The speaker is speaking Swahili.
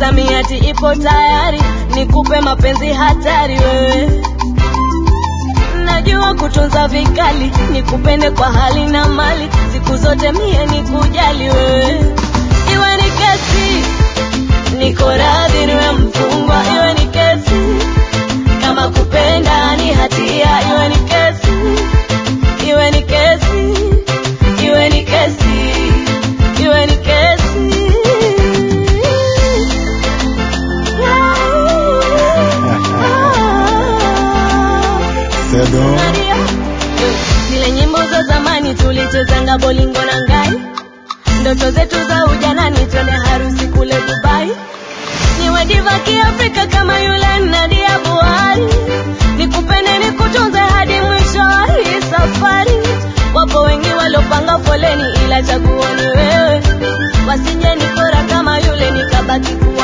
misamiati ipo tayari nikupe mapenzi hatari wewe najua kutunza vikali nikupende kwa hali na mali siku zote mie nikujali wewe iwe ni kesi niko radhi niwe mfungwa iwe ni kesi kama kupenda ni hatia iwe ni kesi iwe ni kesi iwe ni kesi iwe ni kesi Sedo. Nadia. zile nyimbo za zamani tulichezanga bolingo na ngai ndoto zetu za ujanani twende harusi kule dubai niwe diva kiafrika kama yule nadia buhari nikupende nikutunze hadi mwisho wa hii safari wapo wengi waliopanga foleni ila chaguo ni wewe wasije nikora kama yule nikabaki kuwa